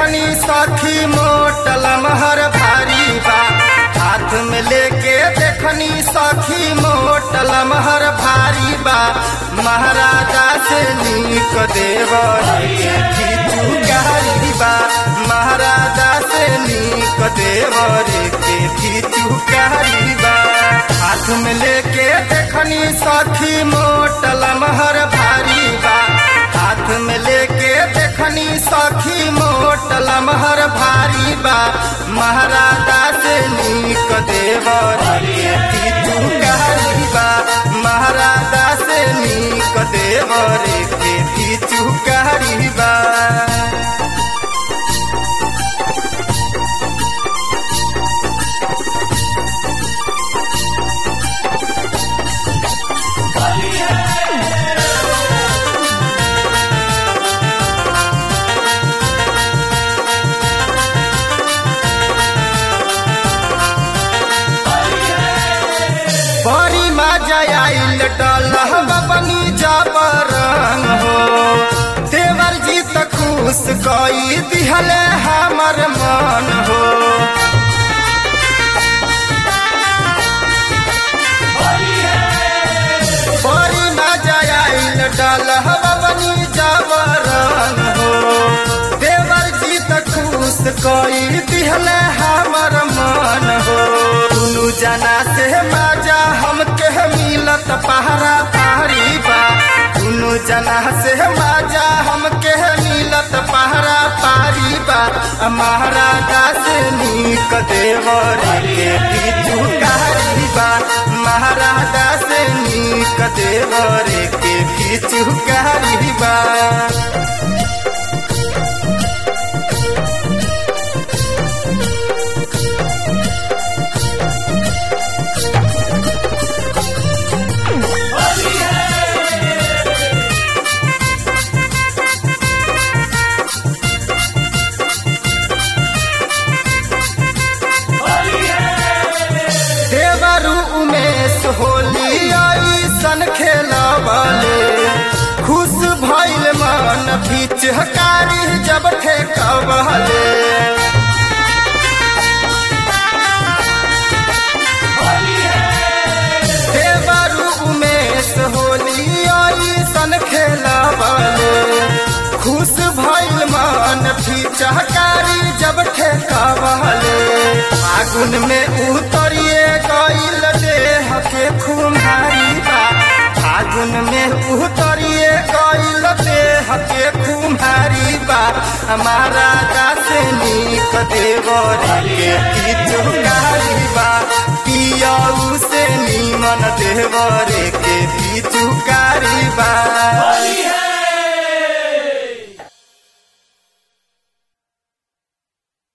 देखनी सखी मोटल महर भारी बा हाथ में लेके देखनी सखी मोटल महर भारी बा महाराजा से नीक देवर के चुकारी बा महाराजा से नीक देवर के चुकारी बा हाथ में लेके देखनी सखी मोटल महर भारी बा हाथ में लेके देखनी सखी मोटल महर भारी बा महाराजा से नीक देवर के चुकारी बा महाराजा से नीक देवर के चुकारी बा बड़ी मजा आइल डलहवा बनी जबरंग हो देवर जी त खुश कई दिहले हमर मन हो बड़ी मजा आइल डलहवा बनी जबरंग हो देवर जी त खुश कई दिहले हमर मन हो दुनु जना से मजा हमके मिलत पहरा पहरी बा दुनु जना से मजा हमके मिलत पहरा पारी बा महाराजा से नीक देवर के पीछू कारी बा महाराजा से नीक देवर के पीछू कारी बा देवरु उमेश होली ऐसन खेलबले खुश भइल मन पिचकारी जब ठेकबले देवरु उमेश होली ऐसन खेलबले खुश भइल मन पिचकारी जब ठेकबले फागुन में उतरिए गईल देह के खुमारी बा फागुन में उतरिए गईल देह के खुमारी बा हमारा से नीक देवर के पिचुकारी बा पियाऊ से नीमन देवर के